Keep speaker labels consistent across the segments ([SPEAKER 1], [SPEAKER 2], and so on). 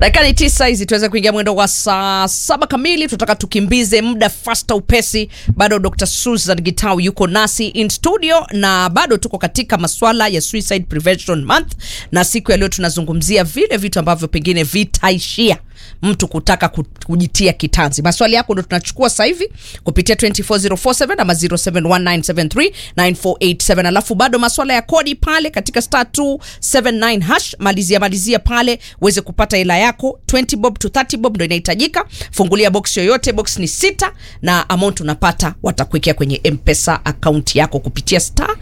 [SPEAKER 1] dakika ni tisa hizi tuweze kuingia mwendo wa saa saba kamili tunataka tukimbize muda fasta upesi bado dr susan gitau yuko nasi in studio na bado tuko katika maswala ya suicide prevention month na siku ya leo tunazungumzia vile vitu ambavyo pengine vitaishia mtu kutaka ku- kujitia kitanzi maswali yako ndo tunachukua sasa hivi kupitia 24047 ama 0719739487 alafu bado maswala ya kodi pale katika star 279 hash malizia malizia pale uweze kupata hela yako 20 bob to 30 bob ndo inahitajika fungulia box yoyote box ni sita na amount unapata watakuwekea kwenye mpesa akaunti yako kupitia star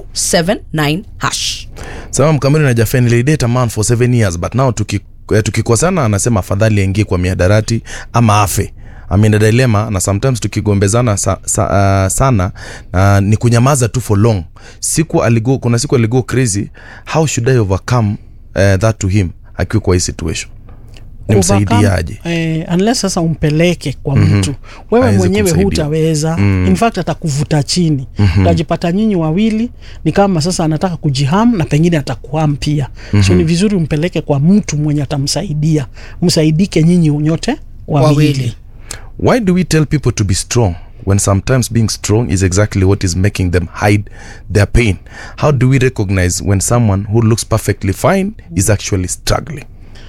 [SPEAKER 1] 279 hash
[SPEAKER 2] sema mkamili na jafen nilidate a man for seven years but now tuki, eh, tukikosana anasema afadhali aingie kwa miadarati ama afe amina dilema na sometimes tukigombezana sa, sa, uh, sana uh, ni kunyamaza tu for long siku aligo, kuna siku aligo crazy how should i overcome uh, that to him akiwa kwa hii situation nimsaidiaje
[SPEAKER 3] eh, unless sasa umpeleke kwa mtu wewe
[SPEAKER 2] Hawezi
[SPEAKER 3] mwenyewe
[SPEAKER 2] kumsaidia.
[SPEAKER 3] hutaweza mm. in fact atakuvuta chini mm-hmm. utajipata nyinyi wawili ni kama sasa anataka kujiham na pengine atakuham pia mm-hmm. so ni vizuri umpeleke kwa mtu mwenye atamsaidia msaidike nyinyi nyote wawili,
[SPEAKER 1] Wawili.
[SPEAKER 2] why do we tell people to be strong when sometimes being strong is exactly what is making them hide their pain how do we recognize when someone who looks perfectly fine is actually struggling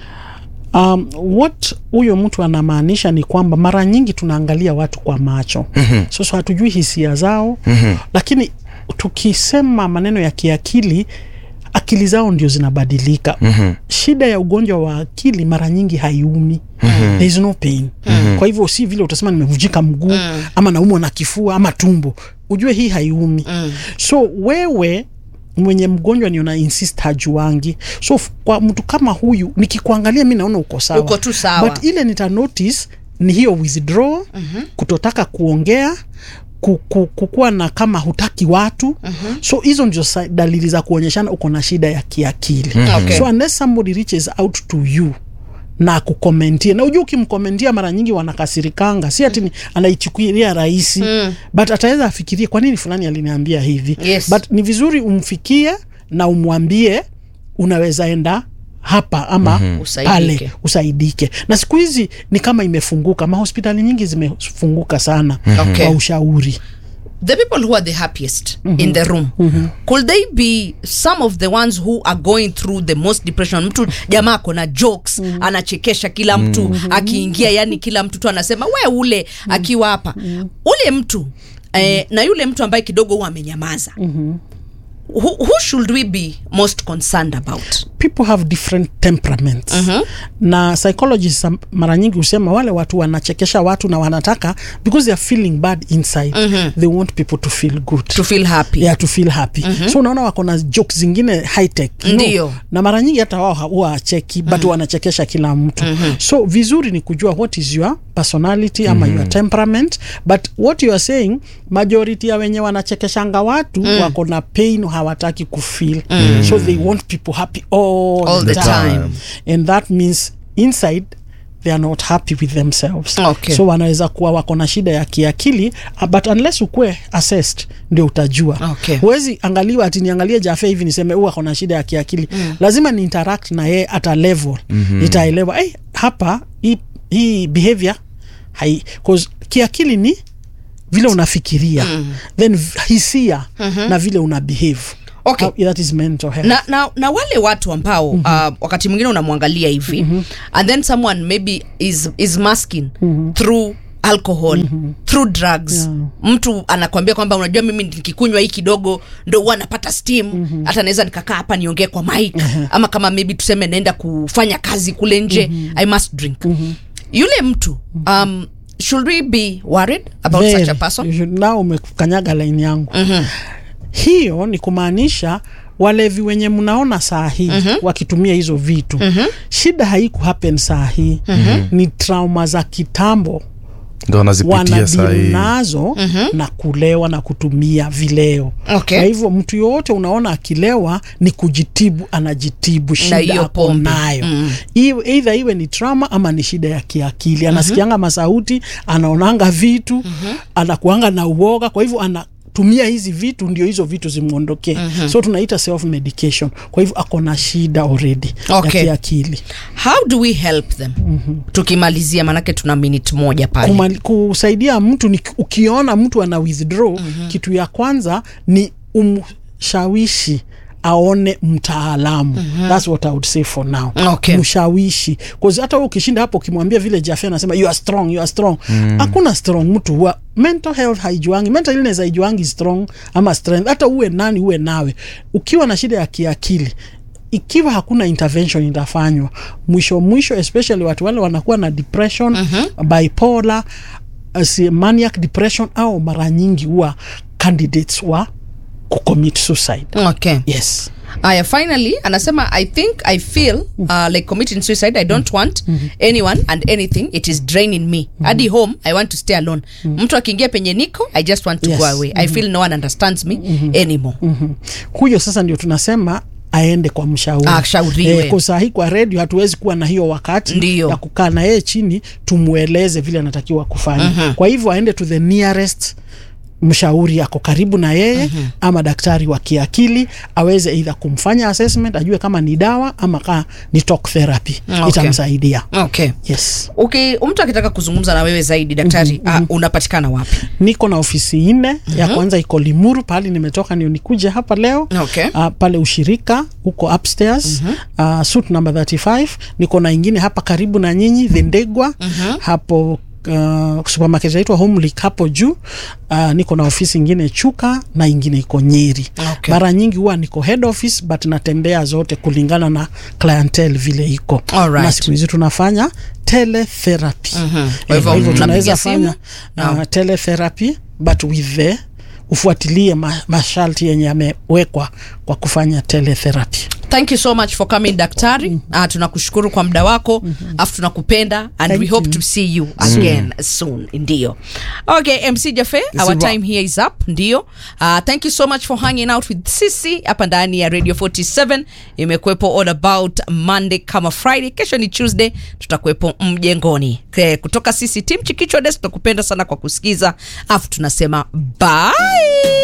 [SPEAKER 3] um, what huyo mtu anamaanisha ni kwamba mara nyingi tunaangalia watu kwa macho mm-hmm. sasa hatujui hisia zao mm-hmm. lakini tukisema maneno ya kiakili akili zao ndio zinabadilika mm-hmm. shida ya ugonjwa wa akili mara nyingi haiumi mm-hmm. there is no pain mm-hmm. kwa hivyo si vile utasema nimevujika mguu mm. ama naumwa na kifua ama tumbo ujue hii haiumi mm. so wewe mwenye mgonjwa ni una insist hajuangi so f- kwa mtu kama huyu nikikuangalia mi naona uko sawa
[SPEAKER 1] Uko tu sawa.
[SPEAKER 3] but ile nita notice ni hiyo withdraw mm-hmm. kutotaka kuongea ku- ku- kukuwa na kama hutaki watu mm-hmm. so hizo ndio sa- dalili za kuonyeshana uko na shida ya kiakili mm-hmm.
[SPEAKER 1] Okay.
[SPEAKER 3] so unless somebody reaches out to you na kukomentia na ujua ukimkomentia mara nyingi wanakasirikanga si ati ni anaichukulia rahisi mm. but ataweza afikirie kwa nini fulani aliniambia hivi
[SPEAKER 1] Yes.
[SPEAKER 3] but ni vizuri umfikie na umwambie unaweza enda hapa ama mm-hmm.
[SPEAKER 1] Usaidike.
[SPEAKER 3] pale usaidike na siku hizi ni kama imefunguka mahospitali nyingi zimefunguka sana
[SPEAKER 1] Okay.
[SPEAKER 3] kwa ushauri
[SPEAKER 1] the people who are the happiest mm-hmm. in the room mm-hmm. could they be some of the ones who are going through the most depression mtu jamaa ako na jokes mm-hmm. anachekesha kila mtu mm-hmm. akiingia yani kila mtu tu anasema we ule mm-hmm. akiwa hapa mm-hmm. ule mtu eh, na yule mtu ambaye kidogo huwa amenyamaza mm-hmm. who, who should we be most concerned about
[SPEAKER 3] people have different temperaments mm-hmm. na psychologists am- mara nyingi husema wale watu wanachekesha watu na wanataka because they are feeling bad inside mm-hmm. they want people to feel good
[SPEAKER 1] to feel happy
[SPEAKER 3] yeah, to feel happy mm-hmm. so unaona wako na jokes zingine high tech you know?
[SPEAKER 1] Ndio.
[SPEAKER 3] na mara nyingi hata wao huwa acheki mm-hmm. but wanachekesha kila mtu mm-hmm. so vizuri ni kujua what is your personality ama mm-hmm. your temperament but what you are saying majority ya wenye wanachekeshanga watu mm. wako na pain hawataki kufeel mm. so they want people happy all,
[SPEAKER 1] All the
[SPEAKER 3] the
[SPEAKER 1] time.
[SPEAKER 3] time and that means inside they are not happy with themselves
[SPEAKER 1] Okay.
[SPEAKER 3] so wanaweza kuwa wako na shida ya kiakili uh, but unless ukuwe assessed ndio utajua
[SPEAKER 1] Okay.
[SPEAKER 3] huwezi angaliwa ati niangalie jafe hivi niseme huu ako na shida ya kiakili mm. lazima ni interact na yeye at a level mm-hmm. nitaelewa hey, hapa hii, hii behavior hai 'cause kiakili ni vile unafikiria mm. then v- hisia mm-hmm. na vile una behave
[SPEAKER 1] Okay.
[SPEAKER 3] How- that is mental health
[SPEAKER 1] na, na, na wale watu ambao mm-hmm. uh, wakati mwingine unamwangalia hivi mm-hmm. and then someone maybe is, is masking mm-hmm. through alcohol mm-hmm. through drugs
[SPEAKER 3] Yeah.
[SPEAKER 1] mtu anakwambia kwamba unajua mimi nikikunywa hii kidogo ndo huwa napata steam mm-hmm. hata naweza nikakaa hapa niongee kwa mic uh-huh. ama kama maybe tuseme naenda kufanya kazi kule nje mm-hmm. i must drink mm-hmm. yule mtu um, should we be worried about
[SPEAKER 3] Very.
[SPEAKER 1] such a person
[SPEAKER 3] You should- now umekanyaga laini yangu mm-hmm. hiyo ni kumaanisha walevi wenye mnaona saa hii mm-hmm. wakitumia hizo vitu mm-hmm. shida haiku happen saa hii mm-hmm. ni trauma za kitambo
[SPEAKER 2] ndo wanazipitia saa
[SPEAKER 3] wanadili
[SPEAKER 2] hii
[SPEAKER 3] nazo mm-hmm. na kulewa na kutumia vileo
[SPEAKER 1] Okay.
[SPEAKER 3] kwa hivyo mtu yoyote unaona akilewa ni kujitibu anajitibu shida
[SPEAKER 1] hiyo
[SPEAKER 3] ako
[SPEAKER 1] pombe.
[SPEAKER 3] nayo
[SPEAKER 1] Mm.
[SPEAKER 3] Iwe- either iwe ni trauma ama ni shida ya kiakili anasikianga masauti anaonanga vitu anakuanga na uoga kwa hivyo ana tumia hizi vitu ndio hizo vitu zimwondokee mm-hmm. so tunaita self medication kwa hivyo ako na shida already
[SPEAKER 1] Okay.
[SPEAKER 3] ya kiakili
[SPEAKER 1] how do we help them tukimalizia manake tuna minute moja pale
[SPEAKER 3] Kumali, kusaidia mtu ni ukiona mtu ana withdraw mm-hmm. kitu ya kwanza ni umshawishi aone mtaalamu mm-hmm. thats what I would say for now
[SPEAKER 1] Okay.
[SPEAKER 3] mshawishi cause hata wewe ukishinda hapo ukimwambia vile Jaffe anasema you are strong you are strong hakuna strong mtu huwa mental health haijuangi mental illness haijuangi strong ama strength hata uwe nani uwe nawe ukiwa na shida ya kiakili ikiwa hakuna intervention itafanywa mwisho mwisho especially watu wale wanakuwa na depression mm-hmm. bipolar uh, si- maniac depression au mara nyingi huwa candidates wa kucommit suicide
[SPEAKER 1] okay
[SPEAKER 3] yes
[SPEAKER 1] aya finally anasema i think i feel uh, like committing suicide i don't want anyone and anything it is draining me hadi home i want to stay alone mtu akiingia penye niko i just want to
[SPEAKER 3] Yes.
[SPEAKER 1] go away i feel no one understands me anymore
[SPEAKER 3] mm-hmm. huyo sasa ndio tunasema aende kwa mshauri
[SPEAKER 1] Ashauriwe.
[SPEAKER 3] kwa saa hii kwa redio hatuwezi kuwa na hiyo wakati
[SPEAKER 1] Ndiyo.
[SPEAKER 3] ya kukaa na yeye chini tumweleze vile anatakiwa kufanya mm-hmm. kwa hivyo aende to the nearest mshauri ako karibu na yeye mm-hmm. ama daktari wa kiakili aweze eidha kumfanya assessment ajue kama ni dawa ama kaa ni talk therapy
[SPEAKER 1] Okay.
[SPEAKER 3] itamsaidia
[SPEAKER 1] okay
[SPEAKER 3] yes
[SPEAKER 1] okay mtu akitaka kuzungumza na wewe zaidi daktari mm-hmm. uh, unapatikana wapi
[SPEAKER 3] niko na ofisi nne mm-hmm. ya kwanza iko limuru pahali nimetoka ndio nikuje hapa leo
[SPEAKER 1] Okay.
[SPEAKER 3] uh, pale ushirika huko upstairs mm-hmm. uh, suit number 35 niko na ingine hapa karibu na nyinyi dhindegwa mm-hmm. hapo Uh, supermarket inaitwa Homelik hapo juu uh, niko na ofisi ingine Chuka na ingine iko Nyeri.
[SPEAKER 1] Okay.
[SPEAKER 3] Mara nyingi huwa niko head office but natembea zote kulingana na clientele vile iko.
[SPEAKER 1] Alright.
[SPEAKER 3] Na siku hizi tunafanya teletherapy.
[SPEAKER 1] Mhm. Kwa
[SPEAKER 3] Kwa
[SPEAKER 1] hivyo
[SPEAKER 3] hivyo
[SPEAKER 1] mnapiga
[SPEAKER 3] tunaweza
[SPEAKER 1] simu?
[SPEAKER 3] fanya uh, teletherapy but with the ufuatilie ma, masharti yenye yamewekwa kwa kufanya teletherapy.
[SPEAKER 1] thank you so much for coming daktari mm-hmm. uh, tunakushukuru kwa muda wako mm-hmm. afu tunakupenda and
[SPEAKER 3] Thank
[SPEAKER 1] we hope
[SPEAKER 3] you.
[SPEAKER 1] to see you again soon ndio okay mc jafe our
[SPEAKER 2] a wrap.
[SPEAKER 1] time here is up ndio uh, thank you so much for hanging out with sisi hapa ndani ya radio 47 imekuwepo all about monday kama friday kesho ni tuesday tutakuwepo mjengoni Ke- kutoka sisi tim chikichwa des tunakupenda sana kwa kusikiza afu tunasema bye